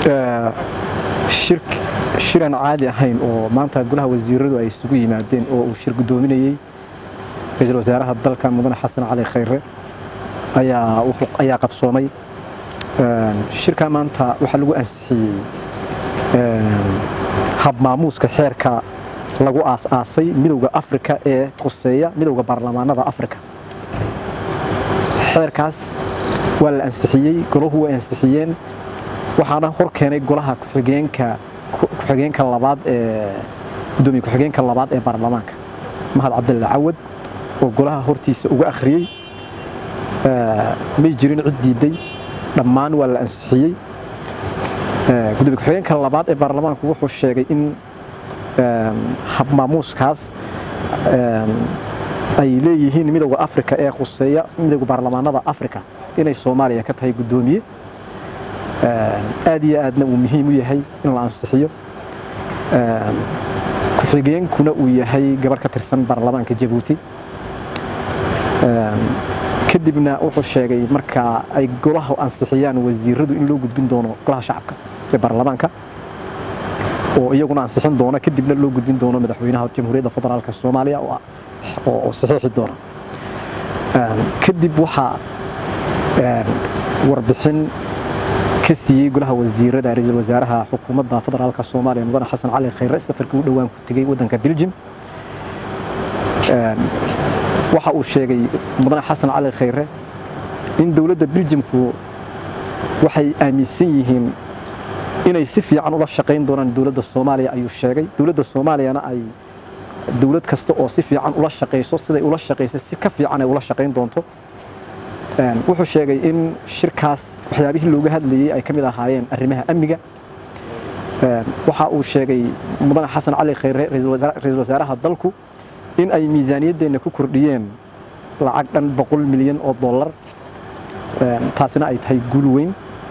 shir aan caadi ahayn oo maanta golaha wasiiradu ay isugu yimaadeen oo uu shir guddoominayey ra-iisul wasaaraha dalka mudane xasan cali khayre ayaa qabsoomay shirka maanta waxaa lagu ansixiyey habmaamuuska xeerka lagu aas-aasay midowda afrika ee quseeya midowda baarlamaanada afrika xeerkaas waa la ansixiyey golahu way ansixiyeen waxaana hor keenay golaha ku-xigeenka ku-xigeenka labaad ee gudoomiye ku-xigeenka labaad ee baarlamaanka mahad cabdilla cawad oo golaha hortiisa uga akhriyey may jirin cid diiday dhammaan waa la ansixiyey gudoomiye ku-xigeenka labaad ee baarlamaanku wuxuu sheegay in habmaamuuskaas ay leeyihiin midowda afrika ee khuseeya midowda baarlamaanada afrika inay soomaaliya ka tahay guddoomiye aad iyo aadna uu muhiim u yahay in la ansixiyo ku-xigeenkuna uu yahay gabarh ka tirsan baarlamaanka jabuuti kadibna wuxuu sheegay marka ay golaha ansixiyaan wasiiradu in loo gudbin doono golaha shacabka ee baarlamaanka oo iyaguna ansixin doona kadibna loo gudbin doono madaxweynaha jamhuuriyadda federaalk soomaaliya oo saxiixi doona kadib waxaa warbixin ka siiyey golaha wasiirada ra-iisul wasaaraha xukuumadda federaalk soomaaliya mudane xasan cali khayre safarkii u dhowaan ku tegey waddanka beljim waxa uu sheegay mudane xasan cali khayre in dowladda beljimku waxay aaminsan yihiin inay si fiican ula shaqayn doonaan dowladda soomaaliya ayuu sheegay dowladda soomaaliyana ay dowlad kasta oo si fiican ula shaqayso siday ula shaqaysa si ka fiican ay ula shaqayn doonto wuxuu sheegay in shirkaas waxyaabihii looga hadlayey ay ka mid ahaayeen arrimaha amniga waxa uu sheegay mudane xasan cali khayre ra-iisul wasaaraha dalku in ay miisaaniyaddeenna ku kordhiyeen lacag dhan boqol milyan oo dollar taasina ay tahay guul weyn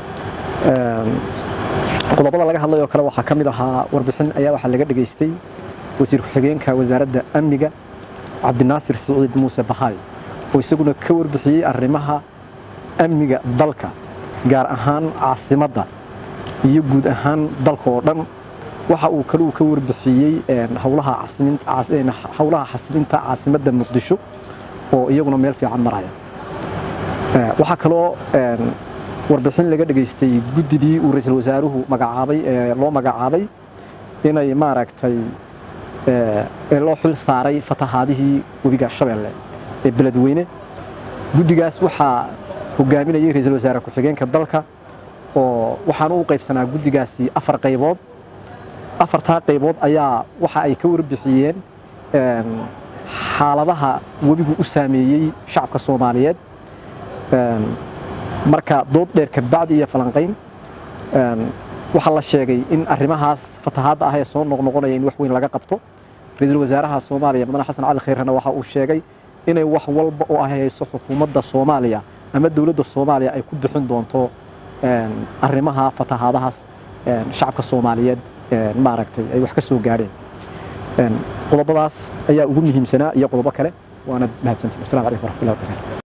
qodobada laga hadlayoo kale waxaa ka mid ahaa warbixin ayaa waxaa laga dhegaystay wasiir ku-xigeenka wasaaradda amniga cabdinaasir siciid muuse bahaay oo isaguna ka warbixiyey arrimaha amniga dalka gaar ahaan caasimadda iyo guud ahaan dalka oo dhan waxa uu kaluu ka warbixiyey howlaha xasilinta caasimadda muqdisho oo iyaguna meel fiican maraya waxaa kaloo warbixin laga dhegaystay guddidii uu ra-iisul wasaaruhu magacaabay ee loo magacaabay inay maaragtay ee loo xil saaray fatahaadihii webiga shabeelle ee beledweyne guddigaas waxaa hogaaminayay ra-iisul wasaare ku-xigeenka dalka oo waxaana u qaybsanaa guddigaasi afar qaybood afartaa qaybood ayaa waxa ay ka warbixiyeen xaaladaha webigu u saameeyey shacabka soomaaliyeed marka dood dheer kabacdi iyo falanqayn waxaa la sheegay in arrimahaas fatahaadda ah ee soo noqnoqonaya in wax weyn laga qabto ra-iisul wasaaraha soomaaliya mudane xasan cali khayrena waxa uu sheegay inay wax walba oo ay hayso xukuumadda soomaaliya ama dowladda soomaaliya ay ku bixin doonto arrimaha fatahaadahaas shacabka soomaaliyeed maaragtay ay wax ka soo gaadheen qodobadaas ayaa ugu muhiimsanaa iyo qodobo kale waana mahadsantihi wasalam calaykum waraxmatullahi wabarakatu